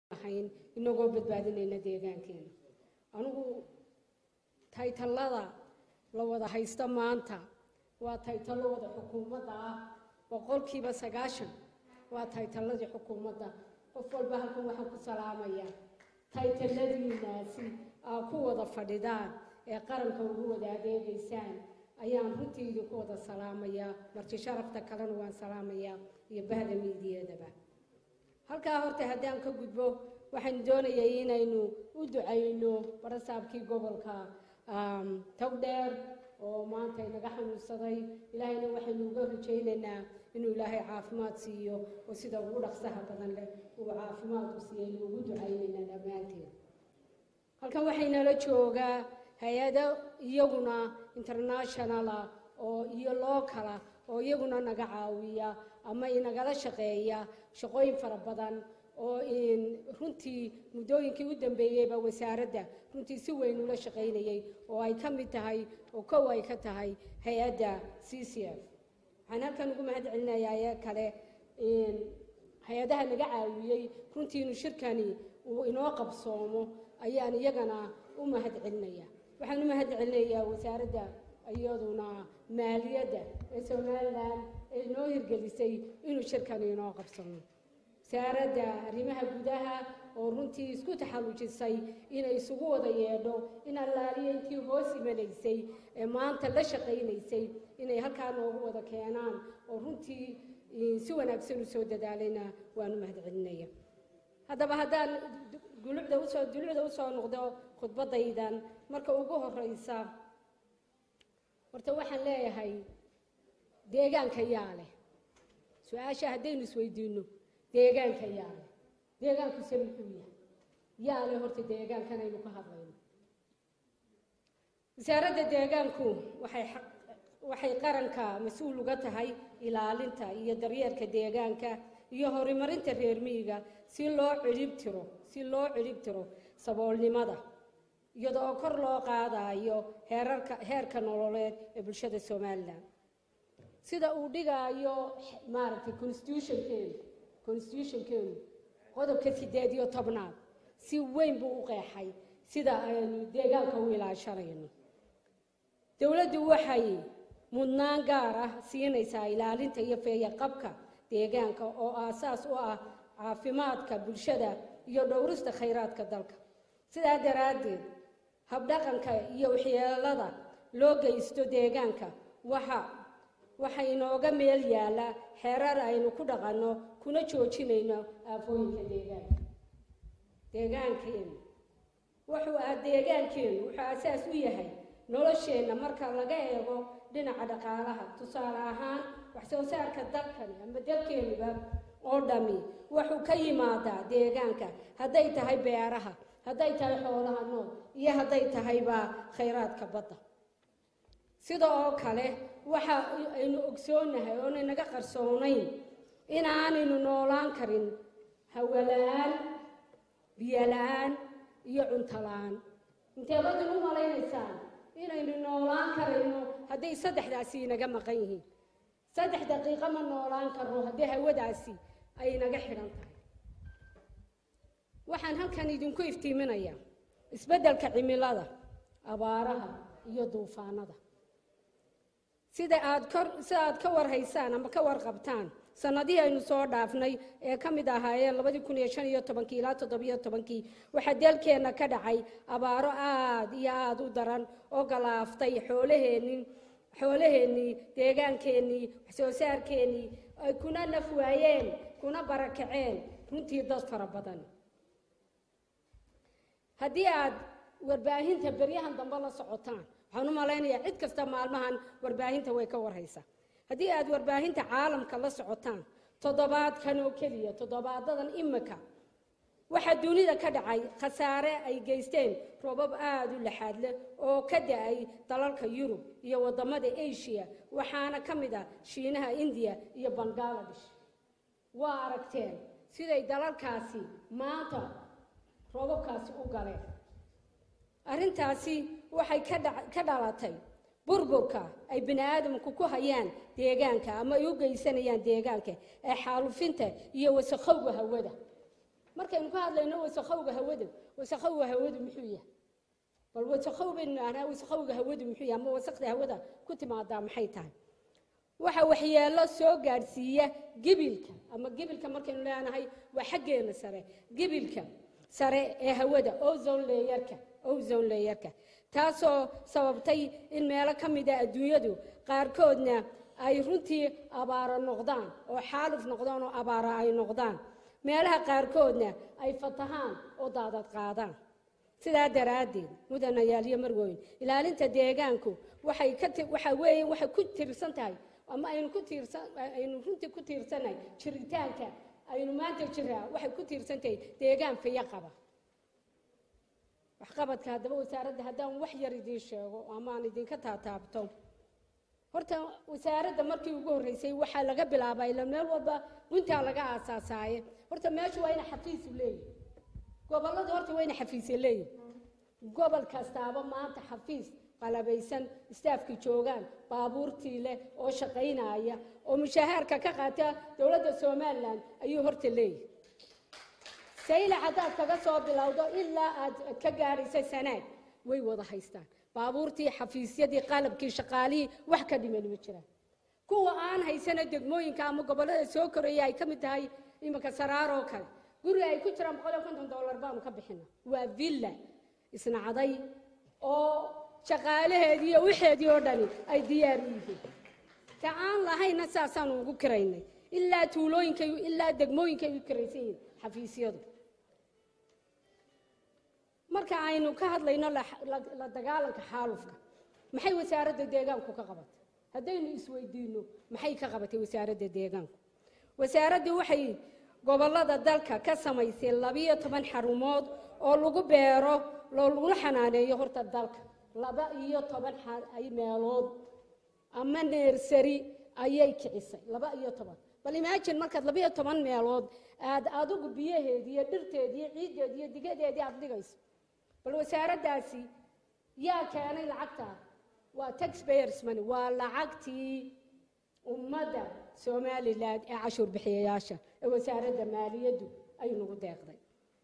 ahayn inagoo badbaadinayna deegaankeena anigu taytallada la wada haysto maanta waa taytallo wada xukuumadda ah boqolkiiba sagaashan waa taytalladii xukuumadda qof walba halkan waxaan ku salaamayaa taytalladiinaasi aa ku wada fadhidaan ee qaranka ugu wada adeegaysaan ayaan runtii idinku wada salaamayaa marti sharafta kalena waan salaamayaa iyo bahda miidiyadaba halkaa horta haddaan ka gudbo waxaan doonayay inaynu u ducayno barasaabkii gobolka togdheer oo maanta inaga xanuunsaday ilaahayna waxaynu uga rajaynaynaa inuu ilaahay caafimaad siiyo oo sida ugu dhaqsaha badan leh uu caafimaadku siiyo aynu ugu ducaynaynaa dhammaanteed halkan waxaynala joogaa hay-ado iyaguna internationala oo iyo lookala oo iyaguna naga caawiya ama inagala shaqeeya shaqooyin fara badan oo runtii muddooyinkii u dambeeyeyba wasaaradda runtii si weyn ula shaqaynayay oo ay ka mid tahay oo kow ay ka tahay hay-adda c c f waxaan halkan ugu mahad celinayaa ee kale hay-adaha naga caawiyey runtii inuu shirkani uu inoo qabsoomo ayaan iyagana u mahad celinaya waxaan u mahad celinayaa wasaaradda iyaduna maaliyadda ee somalilan ee inoo hirgelisay inuu shirkani inoo qabsoomo wasaaradda arrimaha gudaha oo runtii isku taxallujisay inay isugu wada yeedho in allaaliya intii hoos imanaysay ee maanta la shaqaynaysay inay halkaa noogu wada keenaan oo runtii si wanaagsan u soo dadaalayna waan u mahad celinaya haddaba haddaan gulucda usoo dulucda usoo noqdo khudbaddaydan marka ugu horeysa horta waxaan leeyahay deegaanka yaa leh su-aasha haddaynu isweydiino deegaanka yaa leh deegaanku se muxuu yahay yaa leh horta deegaankan aynu ka hadlayno wasaaradda deegaanku waxay waxay qaranka mas-uul uga tahay ilaalinta iyo daryeelka deegaanka iyo horumarinta reer miyiga si loo cidhib tiro si loo cidhib tiro saboolnimada iyadoo kor loo qaadayo heerarka heerka nololeed ee bulshada somalilan sida uu dhigaayo maaragtay constitutionkeenu constitutionkeenu qodobka sideed iyo tobnaad si weyn buu u qeexay sida aynu deegaanka u ilaashanayno dowladdu waxay mudnaan gaar ah siinaysaa ilaalinta iyo feeyaqabka deegaanka oo aasaas u ah caafimaadka bulshada iyo dhowrista khayraadka dalka sidaa daraaddeed habdhaqanka iyo waxyeelada loo geysto deegaanka waxa waxa inooga meel yaalla xeerar aynu ku dhaqanno kuna joojinayno aafooyinka deegaanka deegaankeenu wuxuu ah deegaankeenu wuxuu asaas u yahay nolosheenna marka laga eego dhinaca dhaqaalaha tusaale ahaan wax soo saarka dalkani ama dalkeenuba oo dhami wuxuu ka yimaadaa deegaanka hadday tahay beeraha hadday tahay xoolaha nool iyo hadday tahayba khayraadka badda sida oo kale waxa aynu ogsoonahay oonay naga qarsoonayn inaanaynu noolaan karin hawola-aan biyola-aan iyo cunto la-aan inteebadin u malaynaysaan inaynu noolaan karayno hadday saddexdaasi inaga maqan yihiin saddex daqiiqo ma noolaan karno haddii hawadaasi ay naga xidhan tahay waxaan halkan idinku iftiiminayaa isbeddelka cimilada abaaraha iyo duufaanada sida aad kor sida aad ka warhaysaan ama ka warqabtaan sanadihii aynu soo dhaafnay ee ka mid ahaayeen labadii kun iyo shan iyo tobankii ilaa toddobiyo tobankii waxaa dalkeenna ka dhacay abaaro aada iyo aada u daran oo galaaftay xoolaheennii xoolaheennii deegaankeenii waxsoo saarkeennii ay kuna naf waayeen kuna barakaceen runtii dad fara badan haddii aad warbaahinta beryahan dambe la socotaan waxaan u malaynayaa cid kasta maalmahan warbaahinta way ka warhaysaa haddii aad warbaahinta caalamka la socotaan toddobaadkan oo keliya toddobaadadan imika waxaa dunida ka dhacay khasaare ay geysteen roobab aada u laxaad leh oo ka da-ay dalalka yurub iyo waddamada asia waxaana ka mid ah shiinaha indiya iyo bangaladesh waa aragteen siday dalalkaasi maanta roobabkaasi u galeen arrintaasi waxay ka dhalatay burburka ay bini aadamku ku hayaan deegaanka ama ay u geysanayaan deegaanka ee xaalufinta iyo wasakhowga hawada markaynu ka hadlayno wasakhowga hawada wasakhowga hawadu muxuu yahay bal wasakhow baynu nahnaa wasakhowga hawadu muxuu yahay ama wasakda hawada ku timaadaa maxay tahay waxa waxyeelo soo gaadhsiiya gibilka ama gibilka markaynu leenahay waa xaggeena sare gibilka sare ee hawada ozone layerka ozone layerka taasoo sababtay in meelo ka mida adduunyadu qaarkoodna ay runtii abaaro noqdaan oo xaaluf noqdaan oo abaaro ay noqdaan meelaha qaarkoodna ay fatahaan oo daadad qaadaan sidaa daraaddeed mudanayaal iyo marwooyin ilaalinta deegaanku waxay ka waxa weeye waxay ku tiirsan tahay ama aynu ku tiirsan aynu runtii ku tiirsanahay jiritaanka aynu maanta jiraa waxay ku tiirsan tahay deegaan fiyo qaba waxqabadka haddaba wasaaradda haddaan wax yar idiin sheego ama aan idinka taataabto horta wasaaradda markii ugu horreysay waxaa laga bilaabaa ila meel walba guntaa laga aasaasaaye horta meeshu waa ina xafiisu leeyihi gobolladu horta waa ina xafiisya leeyihi gobol kastaaba maanta xafiis qalabaysan istaafkii joogaan baabuurtii leh oo shaqaynaya oo mushahaarka ka qaata dowladda somalilan ayuu horta leeyahay sayla haddaad kaga soo bilowdo ilaa aad ka gaadhaysa sanaad way wada haystaan baabuurtii xafiisyadii qalabkii shaqaalihii wax ka dhiman ma jiraan kuwa aan haysana degmooyinka ama gobollada soo koraya ay ka mid tahay iminka saraaroo kale guriga ay ku jiraan boqol iyo konton dollar baanu ka bixina waa villa isnacday oo shaqaalaheedii iyo wixeedii oo dhani ay diyaar u yihiin ta aan lahayna saasaanu ugu kiraynay ilaa tuulooyinkay ilaa degmooyinkay u kiraysan yihiin xafiisyadu marka aynu ka hadlayno la dagaalanka xaalufka maxay wasaaradda deegaanku ka qabatay haddaynu isweydiinno maxay ka qabatay wasaaradda deegaanku wasaaraddu waxay gobollada dalka ka samaysay labiyo toban xarumood oo lagu beero loo laguna xanaaneeyo horta dalka laba iyo toban meelood ama neersari ayay kicisay laba iyo toban bal imaajin markaad laba iyo toban meelood aad adigu biyaheedii iyo dhirteedii iyo ciiddeedii iyo digadeedii aad dhigayso bal wasaaraddaasi yaa keenay lacagtaa waa taxpayers money waa lacagtii ummadda somalilan ee cashuur bixiyayaasha ee wasaaradda maaliyaddu ay nagu deeqday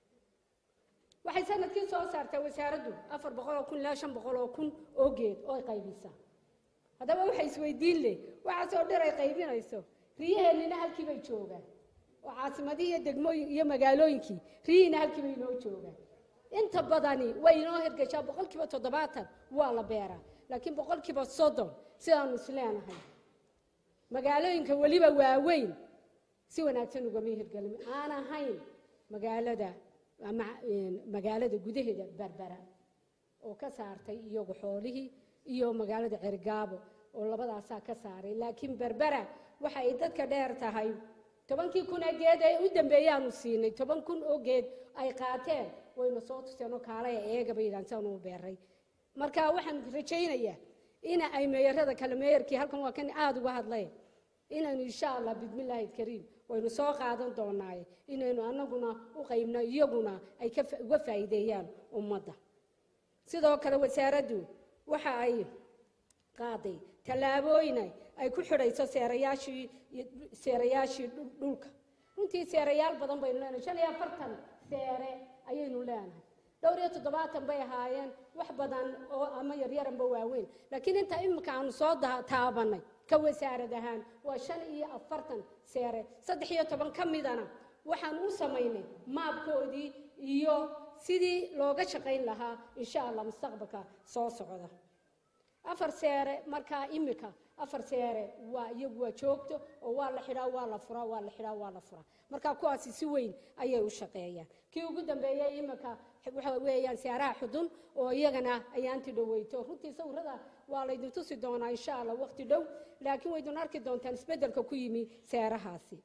waxay sanadkii soo saartaa wasaaraddu afar boqol oo kun ilaa shan boqol oo kun oo geed oo ay qaybisaa haddaba waxay isweydiin leh waxaasoo dhir ay qaybinayso riyaheennina halkii bay joogaan oo caasimadihii iyo degmooyin iyo magaalooyinkii riyihiina halkii bay inoo joogaan inta badani way inoo hirgashaa boqol kiiba toddobaatan waa la beeraa laakiin boqol kiiba soddon sidaanu isleenahay magaalooyinka weliba waaweyn si wanaagsan ugama hirgelin aan ahayn magaalada ama magaalada gudaheeda berbera oo ka saartay iyagu xoolihii iyo magaalada cergaabo oo labadaasaa ka saaray laakiin berbera waxa ay dadka dheer tahay tobankii kun ee geed ee u dambeeyaanu siinay toban kun oo geed ay qaateen wayna soo tuseen oo kaalaya eegaba yidhaan saan uu beeray marka waxaan rajaynayaa ina ay meeyarada kale meeyarkii halkan waa kan aada uga hadlay inaynu insha allah bismillaahi kariim waynu soo qaadan doonaaye inaynu anaguna u qaybno iyaguna ay uga faa'iideeyaan ummadda sidoo kale wasaaraddu waxa ay qaaday tallaabooyin ay ku xidhayso seerayaashii seerayaashii dhulka runtii seerayaal badan baynu leenahay shan iyo afartan seere ayaynu leenahay dhowr iyo toddobaatan bay ahaayeen wax badan oo ama yaryaranba waaweyn laakiin inta imika aanu soo taabanay ka wasaarad ahaan waa shan iyo afartan seere saddex iyo toban ka midana waxaan u samaynay maabkoodii iyo sidii looga shaqayn lahaa insha allah mustaqbalka soo socda afar seere markaa imika afar seere waa iyagu waa joogto oo waa la xidhaa waa la furaa waa la xidhaa waa la furaa marka kuwaasi si weyn ayay u shaqeeyaan kii ugu dambeeyey imika waxa weeyaan seeraha xudun oo iyagana ayaanti dhoweyto runtii sawirada waa laydin tusi doonaa insha allah waqti dhow laakiin waydun arki doontaan isbeddelka ku yimi seerahaasi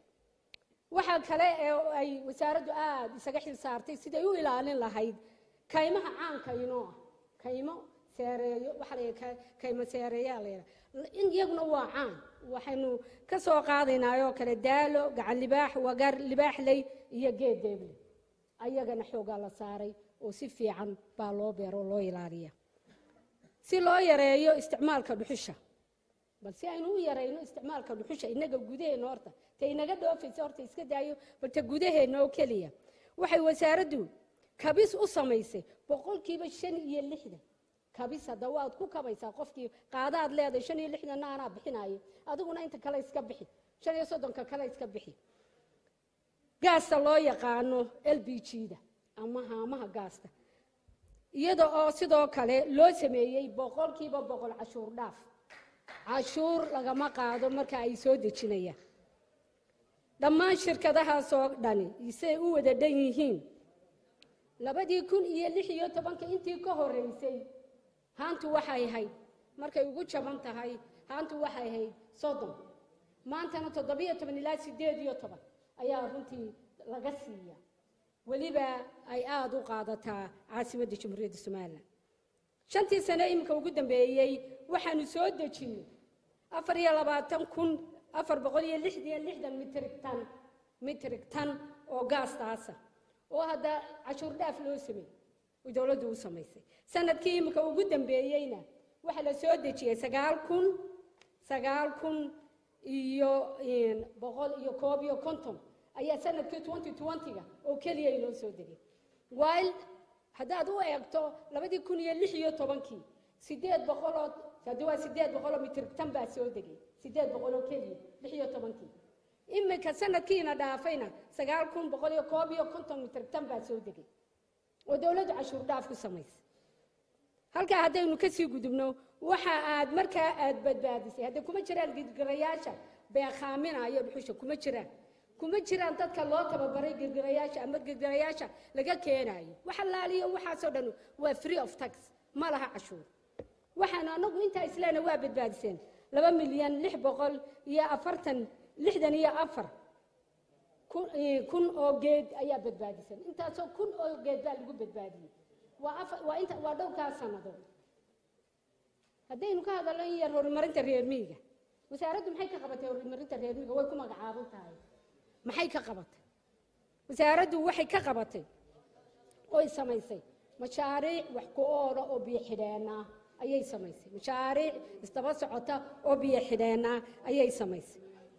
waxaa kale ee ay wasaaraddu aada isaga xil saartay siday u ilaalin lahayd kaymaha caanka inoo ah kaymo seereeyo waxaa la yidhaha kaymo seereeyaa la yidhaha in iyaguna waa caan waxaynu ka soo qaadaynaa oo kale daalo gacan libaax wagar libaaxley iyo geed deeble ayagana xoogaa la saaray oo si fiican baa loo beero oo loo ilaaliya si loo yareeyo isticmaalka dhuxusha bal si aynu u yarayno isticmaalka dhuxusha innaga gudaheenna horta ta inaga dhoofaysa horta iska daayo bal ta gudaheenna oo keliya waxay wasaaraddu kabis u samaysay boqolkiiba shan iyo lixdan kabis hadda waad ku kabaysaa qofkii qaadaad leedahay shan iyo lixdanna anaa bixinaayo adiguna inta kale iska bixi shan iyo soddonka kale iska bixi gaasta loo yaqaano l b g da ama haamaha gaasta iyada oo sidoo kale loo sameeyey boqolkiiba boqol cashuur dhaaf cashuur lagama qaado marka ay soo dejinayaan dhammaan shirkadahaasoo dhani isay u wada dhan yihiin labadii kun iyo lix iyo tobanka intii ka horreysay haantu waxay ahayd markay ugu jaban tahay haantu waxay ahayd soddon maantana toddobiyo toban ilaa siddeed iyo toban ayaa runtii laga siiya weliba ay aada u qaadataa caasimadda jamhuuriyadda somalilan shantii sane iminka ugu dambeeyey waxaanu soo dejinnay afar iyo labaatan kun afar boqol iyo lixdiyo lixdan mitrig tan mitrig tan oo gaastaasa oo hadda cashuur dhaaf loo sameeyey oo dowladdu u samaysay sanadkii iminka ugu dambeeyeyna waxaa la soo dejiyey sagaal kun sagaal kun iyo boqol iyo koob iyo konton ayaa sanadkii twenty twenty-ga oo keliya inoo soo degay while haddaad u eegto labadii kun iyo lix iyo tobankii sideed boqoloo haddi waa sideed boqoloo mitrig tan baa soo degay sideed boqol oo keliya lix iyo tobankii iminka sanadkiina dhaafayna sagaal kun boqol iyo koob iyo konton mitrig tan baa soo degay oo dowladdu cashuur dhaaf ku samaysay halkaa haddaynu kasii gudubno waxa aad markaa aad badbaadisay hadda kuma jiraan girgirayaasha beekhaaminaayo dhuxusha kuma jiraan kuma jiraan dadka loo tababaray girgirayaasha ama girgirayaasha laga keenaayo waxa laaliyo waxaasoo dhan waa free of tax ma laha cashuur waxaan anagu intaa isleena waa badbaadiseen laba milyan lix boqol iyo afartan lixdan iyo afar kun oo geed ayaa badbaadisan intaasoo kun oo geed baa lagu badbaadiyey waa afar waa inta waa dhowrkaa sannadood haddaynu ka hadalno in yar horumarinta reer miyiga wasaaraddu maxay ka qabatay horumarinta reer miyiga way ku magacaaban tahay maxay ka qabatay wasaaraddu waxay ka qabatay oy samaysay mashaariic wax ku oola oo biyo xidheena ayay samaysay mashaariic isdaba socota oo biyo xidheena ayay samaysay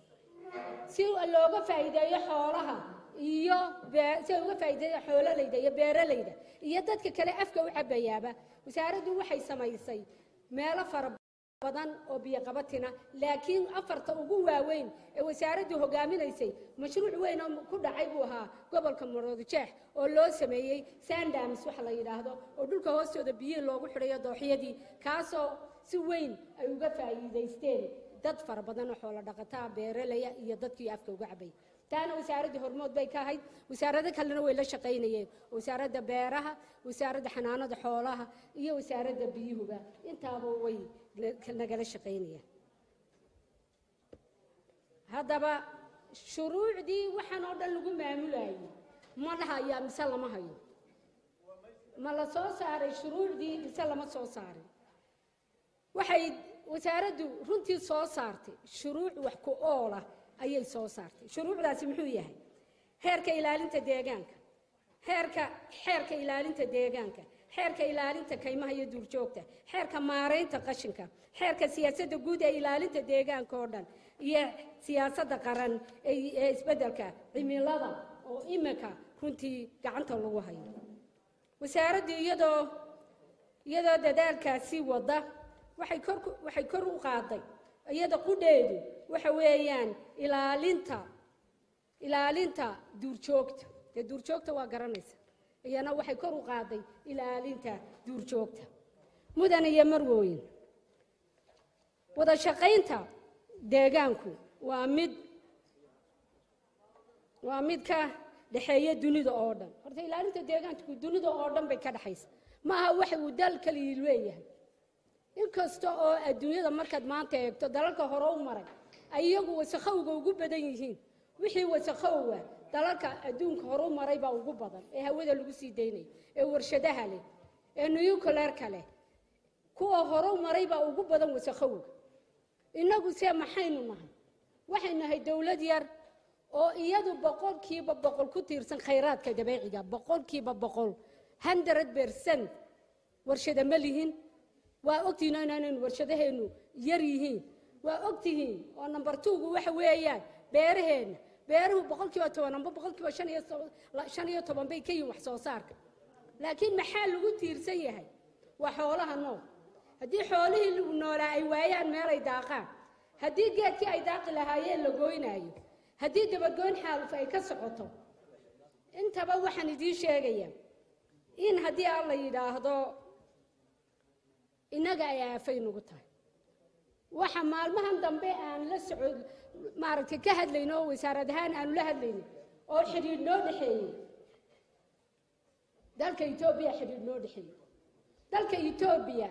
si looga faa'iideeyo xoolaha iyo si uga faa'iideeyo xoololayda iyo beeralayda iyo dadka kale afka u cabayaaba wasaaraddu waxay samaysay meelo fara badan oo biyo qabatina laakiin afarta ugu waaweyn ee wasaaraddu hogaaminaysay mashruuc weyn oo ku dhacay buu ahaa gobolka maroodijeex oo loo sameeyey sandams waxa la yidhaahdo oo dhulka hoostooda biyihii loogu xidhayo dooxyadii kaasoo si weyn ay uga faa'iidaysteen dad fara badan oo xoolo dhaqataa beeralaya iyo dadkii afka uga cabay taana wasaaraddii hormood bay ka ahayd wasaarado kalena way la shaqaynayeen wasaaradda beeraha wasaaradda xanaanada xoolaha iyo wasaaradda biyuhuba intaaba way nagala shaqaynayaan haddaba shuruucdii waxaan oo dhan lagu maamulayay ma lahayaa mise lama hayo ma la soo saaray shuruucdii mise lama soo saarin waxay wasaaraddu runtii soo saartay shuruuc wax ku oola ayay soo saartay shuruucdaasi muxuu yahay heerka ilaalinta deegaanka heerka xeerka ilaalinta deegaanka xeerka ilaalinta kaymaha iyo duurjoogta xeerka maaraynta qashinka xeerka siyaasadda guud ee ilaalinta deegaanka oo dhan iyo siyaasadda qaran ee isbeddelka cimilada oo imika runtii gacanta lagu hayo wasaaraddu iyadoo iyadoo dadaalkaasi wada waxay kor waxay kor u qaaday iyada qudheedu waxa weeyaan ilaalinta ilaalinta duurjoogta dee duurjoogta waa garanaysa iyana waxay kor u qaaday ilaalinta duurjoogta mudan iyo marwooyin wada shaqaynta deegaanku waa mid waa mid ka dhexeeya dunida oo dhan horta ilaalinta deegaanku dunida oo dhan bay ka dhexaysa ma aha waxa uu dal kaliya leeyahay inkasta oo adduunyada markaad maanta eegto dalalka hore u maray ay iyagu wasakhowga ugu badan yihiin wixii wasakhowa dalalka adduunka hore u maray baa ugu badan ee hawada lagu sii daynayo ee warshadaha leh ee nuyukuleerka leh kuwa hore u maray baa ugu badan wasakhowga innagu see maxaynu nahay waxay nahay dowlad yar oo iyadu boqolkiiba boqol ku tiirsan khayraadka dabeeciga boqolkiiba boqol hundred percent warshada ma lihin waa ogtihiin inaanaynu warshadaheennu yar yihiin waa ogtihiin oo number twogu waxa weeyaan beeraheenna beeruhu boqolkiiba toban amba boqolkiiba shan iyo so- la- shan iyo toban bay ka yihin wax soo saarka laakiin maxaa lagu tiirsan yahay waa xoolaha nool haddii xoolihii lagu noolaa ay waayaan meelay daaqaan haddii geedkii ay daaqi lahaayeen la goynaayo haddii dabagoyn xaaluf ay ka socoto intaba waxaan idiin sheegayaa in haddii aan la yidhaahdo innaga ay aafay nagu tahay waxa maalmahan dambe aan la soco maaragtay ka hadlayno oo wasaarad ahaan aanu la hadlayno oo xidhiidh noo dhexeeyey dalka etoobiya xidhiidh noo dhexeeyey dalka etoobiya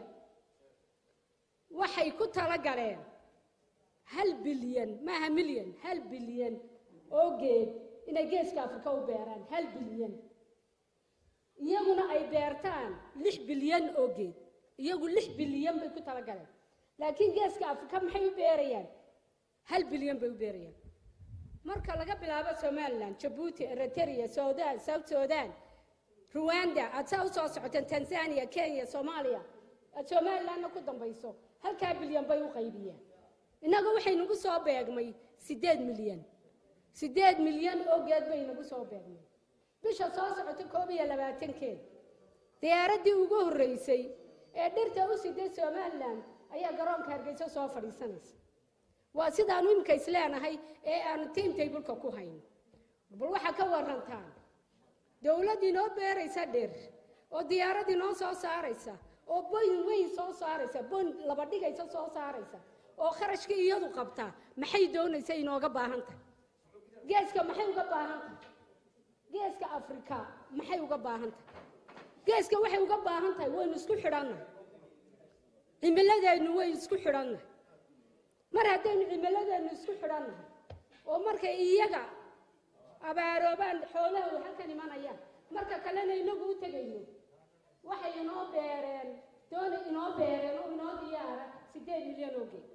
waxay ku tala galeen hal bilyan maaha milyan hal bilyan oo geed inay geeska afrika u beeraan hal bilyan iyaguna ay beertaan lix bilyan oo geed iyagu lix bilyan bay ku tala galeen laakiin geeska afrika maxay u beerayaan hal bilyan bay u beerayaan marka laga bilaabo somalilan jabuuti eritrea sudan south sudan ruwanda aad saa usoo socoteen tanzania kenya soomaaliya aad somalilanna ku dambayso halkaa bilyan bay u qaybiyeen innaga waxay nagu soo beegmay siddeed milyan siddeed milyan oo geed bay nagu soo beegmay bisha soo socota koob iyo labaatankeed diyaaraddii ugu horreysay ee dhirta u siday somalilan ayaa garoonka hargeysa soo fadhiisanaysa waa sidaanu imika isleenahay ee aanu tiimtaybulka ku hayno bal waxaa ka warantaan dowladd inoo beeraysa dhir oo diyaarad inoo soo saaraysa oo boyn weyn soo saaraysa boyn laba dhigaysa soo saaraysa oo kharashka iyadu qabtaa maxay doonaysa inooga baahan tahay geeska maxay uga baahan tahay geeska afrika maxay uga baahan tahay geeska waxay uga baahan tahay waynu isku xidhannahay cimiladeennu waynu isku xidhannahay mar haddaynu cimiladeennu isku xidhannahay oo markay iyaga abaaroobaan xoolahooda halkan imanayaan marka kalena inagu u tegayno waxay inoo beereen doona inoo beereen oo inoo diyaara siddeed milyan oo geed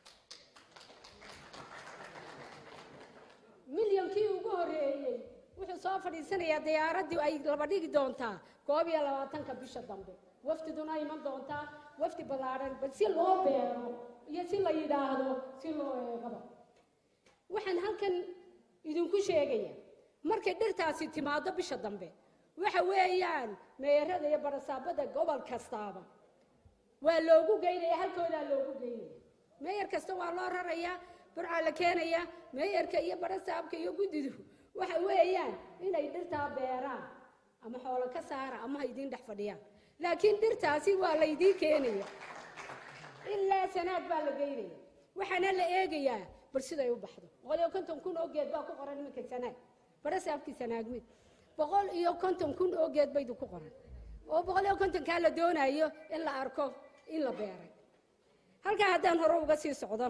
milyankii ugu horreeyey wuxuu soo fadhiisanayaa diyaaraddii ay laba dhigi doontaa koob iyo labaatanka bisha dambe wafdiduna iman doontaa wafdi ballaadhan bal si loo beero iyo si la yidhaahdo si loo eegaba waxaan halkan idinku sheegaya markay dhirtaasi timaado bisha dambe waxa weeyaan meerada iyo barasaabada gobol kastaaba waa loogu geynaya halkoodaa loogu geynaya meeyar kasta waa loo rarayaa burcaa la keenaya meeyarka iyo barasaabka iyo guddidu waxa weeyaan inay dhirtaa beeraan ama xoolo ka saara ama ha idiin dhex fadhiyaan laakiin dhirtaasi waa laydiin keenaya ilaa sanaad baa la geynaya waxaana la eegayaa bal siday u baxdo boqol iyo konton kun oo geed baa ku qoran iminka sanaag barasaabkii sanaagmid boqol iyo konton kun oo geed baydu ku qoran oo boqol iyo kontonkaa la doonayo in la arko in la beeray halkaa haddaan hore uga sii socdo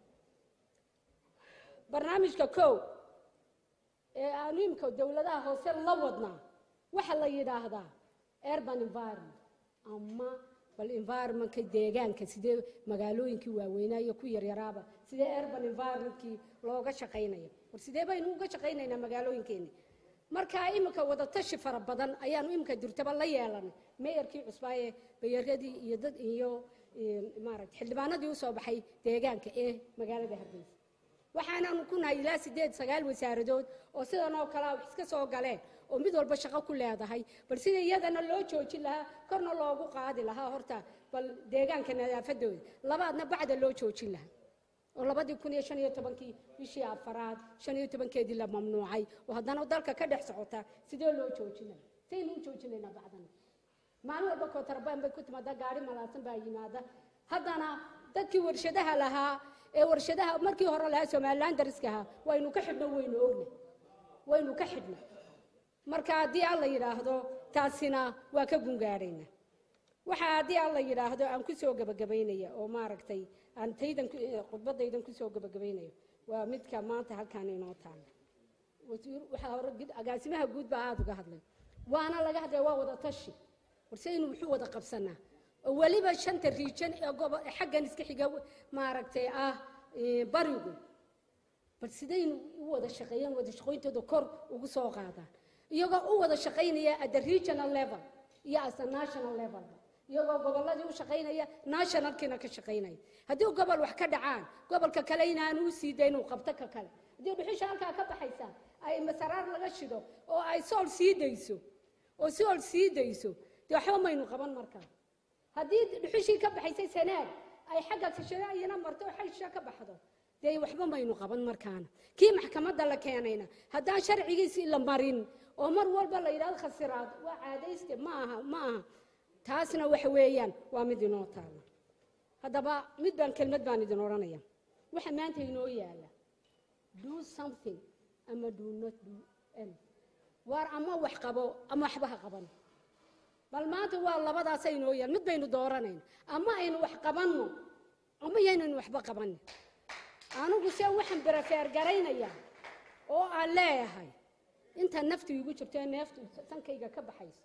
barnaamijka kow ee aanu imika dowladaha hoose la wadnaa waxaa la yidhaahdaa urban environment ama bal environmentka deegaanka sidee magaalooyinkii waaweynaa iyo ku yaryaraaba sidee urban environmentkii looga shaqaynayo war sidee baynu uga shaqaynaynaa magaalooyinkeeni markaa iminka wadatashi fara badan ayaanu iminka durtaba la yeelanay meeyarkii cusbaaye bayaradii iyo dad iyo maarata xildhibaanadii usoo baxay deegaanka ee magaalada hargeysa waxaanaanu ku nahay ilaa sideed sagaal wasaaradood oo sidan oo kalea wax iska soo galeen oo mid walba shaqo ku leedahay bal sida iyadana loo joojin lahaa korna loogu qaadi lahaa horta bal deegaanka nadaafadooda labaadna bacda loo joojin lahaa oo labadii kun iyo shan iyo tobankii bishii afaraad shan iyo tobankeedii la mamnuucay oo haddana dalka ka dhex socota sidee loo joojinaya saynu u joojinaynaa bacdana maalin walba kootarabaan bay ku timaada gaari malaasan baa yimaada haddana dadkii warshadaha lahaa ee warshadaha markii hore lahaa somalilan dariska ahaa waynu ka xidhno waynu ogna waynu ka xidhna marka haddii alla yidhaahdo taasina waa ka gungaadhayna waxaa haddii alla yidhaahdo aan ku soo gebagabaynaya oo maaragtay aan taydan khudbadaydan ku soo gebagabaynayo waa midka maanta halkaan inoo taala wasiir waxaa hore agaasimaha guud baa aada uga hadlay waana laga hadlaya waa wada tashi warsaynu wuxuu wada qabsanaa oo weliba shanta riijan ee gobo xaggan iska xiga maaragtay ah barigu bal sidaynu u wada shaqeeyaan wada shaqooyintooda kor ugu soo qaadaan iyagoo u wada shaqaynaya at the regional level iyo as a national level iyagoo gobolladii u shaqaynaya nationalkiina ka shaqaynaya haddii gobol wax ka dhacaan gobolka kale inaanu u sii dayn uu qabto ka kale haddii dhuxusha halkaa ka baxaysa ay masaraar laga shido oo ay sool sii dayso oo sool sii dayso dee waxba maynu qaban markaa haddii dhuxushii ka baxaysay sanaag ay xagga kashadaayana marto oo xaysha ka baxdo dee waxba maynu qaban markaana kii maxkamadda la keenayna haddaan sharcigiisii la marin oo mar walba la yidhahdo khasiraad waa caadayste ma aha ma aha taasna waxa weeyaan waa mid inoo taalla haddaba mid baan kelmad baan idin odhanaya waxa maanta inoo yaala do something ama do not do anything waar ama wax qabo ama waxba ha qaban bal maanta waa labadaasa inoo yaal mid baynu dooranayna ama aynu wax qabanno ama yaynaynu waxba qabanin anigu se waxaan berafeer garaynayaa oo aan leeyahay inta naftu igu jirto ee neeftu sankayga ka baxayso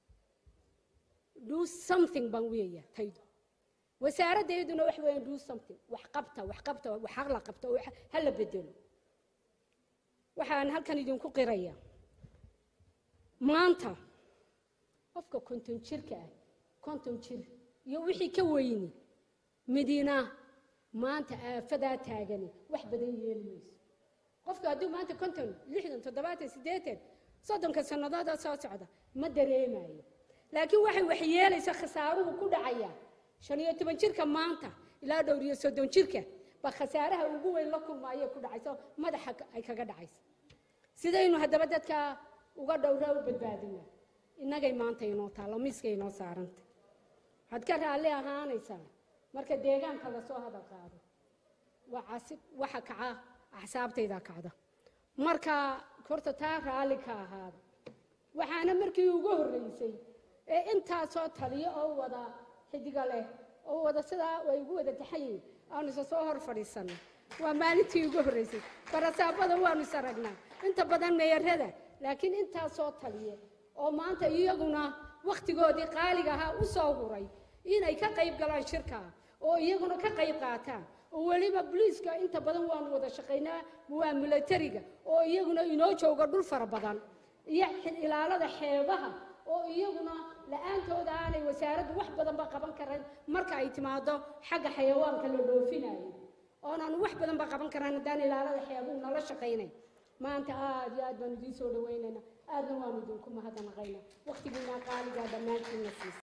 do something baan weeya taydu wasaaraddeeduna wax weeyaan do something wax qabta wax qabta wax la qabta oo ha la bedelo waxaan halkan idinku qiraya maanta qofka konton jirka ah konton jir iyo wixii ka weyni midina maanta aafadaa taagani wax badan yeeli mayso qofka hadduu maanta konton lixdan toddobaatan siddeetan soddonka sannadooda soo socda ma dareemayo laakiin waxay wax yeelaysa khasaaruhu ku dhacaya shan iyo toban jirka maanta ilaa dhowr iyo soddon jirka ba khasaaraha ugu weyn la kulmaayo ku dhacaysa madaxa ay kaga dhacaysa sidaynu haddaba dadka uga dhowraa u badbaadina innagay maanta inoo taallo miiska inoo saaranta waxaad ka raalli ahaanaysaa marka deegaanka lasoo hadal qaado waa casib waxa kaca axsaabtayda kacda marka horta taa raalli ka ahaada waxaana markii ugu horreysay ee intaasoo taliyo oo wada xidiga leh oo wada sidaa way ugu wada taxayiin aanu isa soo hor fadhiisanno waa maalintii ugu horreysay barasaabada waanu is aragnaa inta badan meeyarada laakiin intaasoo taliye oo maanta iyaguna wakhtigoodii qaaliga ahaa u soo huray inay ka qayb galaan shirkaa oo iyaguna ka qayb qaataan oo weliba boliiska inta badan waanu wada shaqaynaa waa milatariga oo iyaguna inoo jooga dhul fara badan iyo ilaalada xeebaha oo iyaguna la-aantooda aanay wasaaraddu wax badanba qaban karan marka ay timaado xagga xayawaanka la dhoofinayo oonaanu wax badanba qaban karan haddaan ilaalada xeebuhu nala shaqaynay maanta aad iyo aad baanu idiin soo dhaweynayna aadna waanu idinku mahadnaqaynaa wakhtigiinaa qaaligaa dhammaantiinna siisa